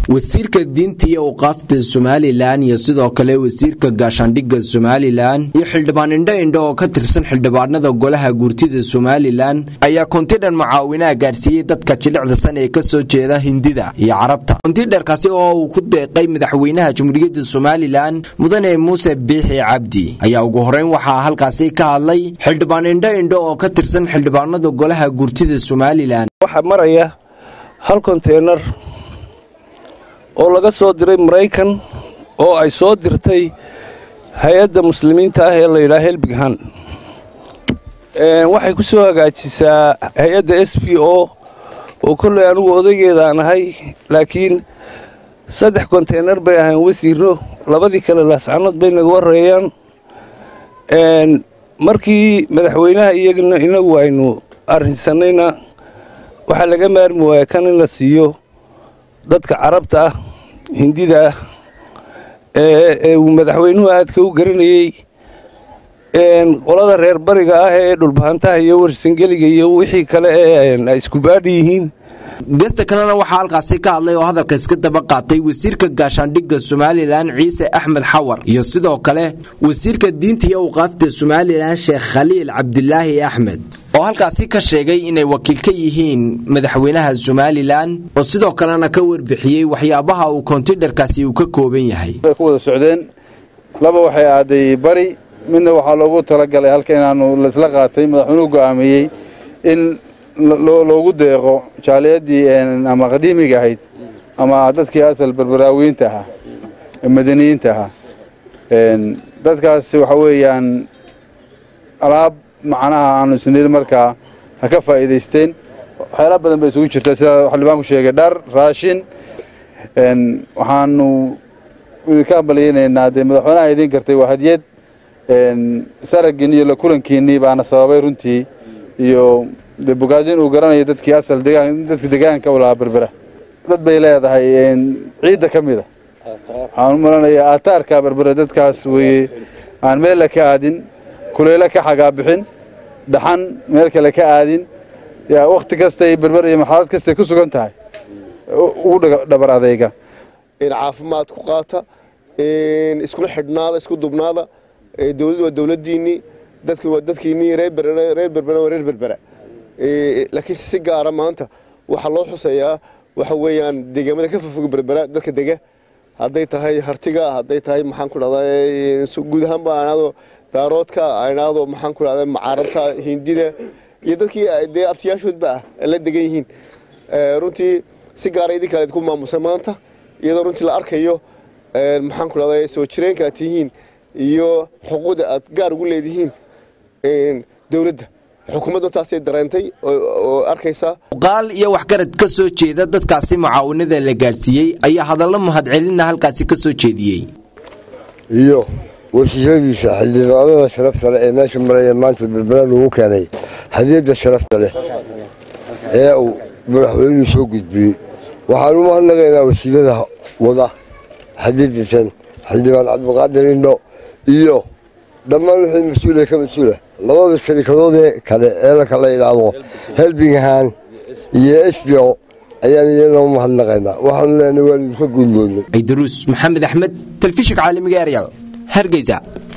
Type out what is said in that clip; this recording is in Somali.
wasiirka diinta iyo awqaafta somalilan iyo sidoo kale wasiirka gaashaandhigga somalilan iyo xildhibaan indho indho oo ka tirsan xildhibaanada golaha guurtida somalilan ayaa kontidhan mucaawinaha gaadhsiiyey dadka jilicda san ee kasoo jeeda hindida iyo carabta kontidherkaasi oo uu ku deeqay madaxweynaha jamhuuriyadda somalilan mudane muuse biixi cabdi ayaa ugu horeyn waxaa halkaasi ka hadlay xildhibaan indho indho oo ka tirsan xildhibaanada golaha guurtida somalilan waxaa maraya hal konteynar oo laga soo diray maraykan oo ay soo dirtay hay-adda muslimiinta ah ee layidhaha helbighan waxay ku soo hagaajisaa hay-adda s b o oo kolley anugu odaygeedaan ahay laakiin saddex konteynar bay ahayn wasiiro labadii kale laascanood bay naga wareeyaan markii madaxweynaha iyagana inagu aynu arrinsanayna waxaa laga maarmi waaya kan in la siiyo dadka carabta ah hindida ah ee uu madaxweynuhu aadka u garanayey qolada reer bariga ah ee dhulbahantaha iyo warsangeliga iyo wixii kale ee ay isku baadhi yihiin gesta kalena waxaa halkaasi ka hadlay oo hadalka iska daba qaatay wasiirka gaashaandhigga somalilan ciise axmed xawar iyo sidoo kale wasiirka diinta iyo awqaafta somalilan sheekh khaliil cabdilaahi axmed oo halkaasi ka sheegay inay wakiil ka yihiin madaxweynaha somalilan oo sidoo kalena ka warbixiyey waxyaabaha uu kontidharkaasi uu ka kooban yahay ku wada socdeen laba waxay aaday bari midna waxaa loogu talagalay halka inaanu laisla qaatay madaxweynuhu go'aamiyey in loogu deeqo jaaliyadii ama qadiimiga ahayd ama dadkii asal berberaawiyiinta ahaa madaniyiinta ahaa dadkaas waxa weeyaan alaab macnaha aanu isnid markaa ha ka faa'iidaysteen waxyaala badan bay isugu jirtaa sida xildhibaanku sheegay dhar raashin waxaanu idinka hambalyaynaynaa dee madaxweynaha idiin kartay waa hadiyad saraggiin iyo la kulankiinnii baana sababay runtii iyo de bogaadin uu garanayo dadkii asal dadka degaanka u lahaa berbera dad bay leedahay ciidda ka mida waxaan u malanayaa aataarka berbera dadkaas weye aan meella ka aadin kuleyle ka xagaabixin dhaxan meel kale ka aadin yaa wakhti kastay berber iyo marxalad kastay ku sugan tahay ugu dhabar adayga caafimaad ku qaata iskula xidhnaada isku dubnaada dowladdu waa dowladdiinnii dadku waa dadkiinnii reer berbera waa reer berbera laakiin si gaara maanta waxaa loo xuseeyaa waxa weeyaan deegaamada ka fofog berbera dadka dega hadday tahay hartiga hadday tahay maxaan ku dhahdaa guud ahaanba anaado daaroodka anaado maxaan ku dhahdaa macaarabta hindida iyo dadkii dee abtiyaashoodba ah ay la degan yihiin runtii si gaara idin kale idinku maamusa maanta iyadoo runtii la arkayo maxaan ku dhahdaa soo jireenka aad tihiin iyo xuquuqda aad gaar ugu leedihiin dowladda xukuumaddu taasay dareentay oo arkaysaa qaal iyo waxgarad ka soo jeeda dadkaasi mucaawinada la gaadhsiiyey ayaa hadallo mahadcelina halkaasi ka soo jeediyey iyo wasiiradiisa xildhibaanada sharafta leh ee meesha maraya maanta berbera lagu keenay hadiyadda sharafta leh ee uu madaxweynuhu soo gudbiyey waxaan u mahadnaqaynaa wasiirada wada hadiyadatan xildhibaan cabdiqaadir indho iyo dhammaan wixii mas-uula ka mas-uula labada sharikadoodee kale ee la kala idhaahdo helbinghan iyo sdo ayaan iyana u mahadnaqaynaa waxaanu leenahay waan idinka guuldoonnay ciidaruus maxamed axmed telefishinka caalamiga eryal hargeysa